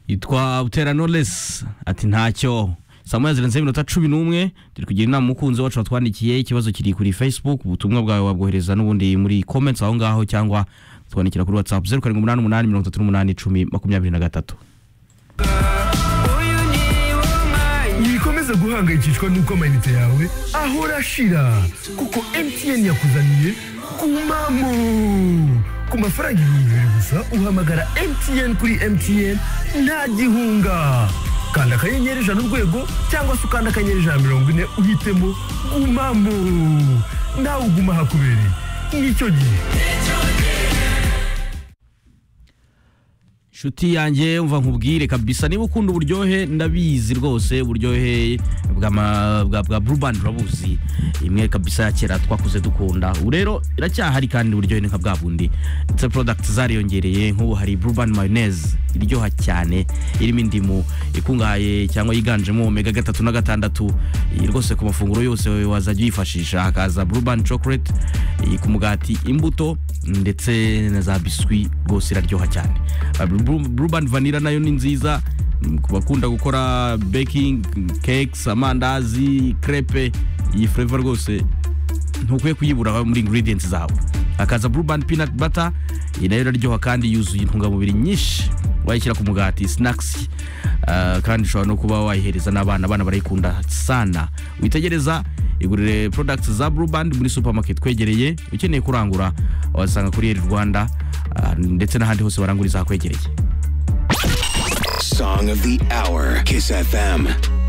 yitwa butera noresi ati ntacyo saa moya zirenzeho iminota cumi n'umwe turi kugira inama umukunzi wacu watwandikiye ikibazo kiri kuri facebook ubutumwa bwawe wabwohereza n'ubundi muri comments aho ngaho cyangwa twandikira kuri whatsapp zeru karindwi umunani umunani mirongo itatu n'umunani icumi makumyabiri na gatatu ntibikomeze guhangayikishwa n'uko amayinite yawe ahora ashira kuko MTN yakuzaniye kumamo ku mafaranga ibihumbi bibiri gusa uhamagara MTN kuri MTN nta gihunga kanda akanyenyeri ijana urwego cyangwa se ukanda akanyenyeri ijana mirongo ine uhitemo gumamo nawe uguma hakubereye nicyo gihe nshuti yanjye umva nkubwire kabisa niba ukunda uburyohe ndabizi rwose uburyohe bwa ma- bwa bwa burubandi urabuzi imwe kabisa ya kera twakuze dukunda ubu rero iracyahari kandi uburyohe ni nka bwa bundi ndetse porodagiti zariyongereye nk'ubu hari burubandi mayoneze iryoha cyane irimo indimu ikungahaye cyangwa yiganjemo omega gatatu na gatandatu iyi rwose ku mafunguro yose wazajya uyifashisha hakaza burubandi cokorete ku mugati imbuto ndetse na za biswi rwose iraryoha cyane burubandi vanira nayo ni nziza mm, ku bakunda gukora baking cakes amandazi crepe iyi flavor rwose ntukwiye kuyibura muri ingredients zawe hakaza burubandi peanut butter iyi nayo iraryoha kandi yuzuye intungamubiri nyinshi wayishyira ku mugati snacks ah, kandi ushobora no kuba wayihereza n'abana abana barayikunda sana witegereza igurire products za burubandi muri supermarket kwegereye ukeneye kurangura wasanga kuri eri rwanda ah, ndetse n'ahandi hose baranguriza hakwegereye Song of the hour. Kiss FM.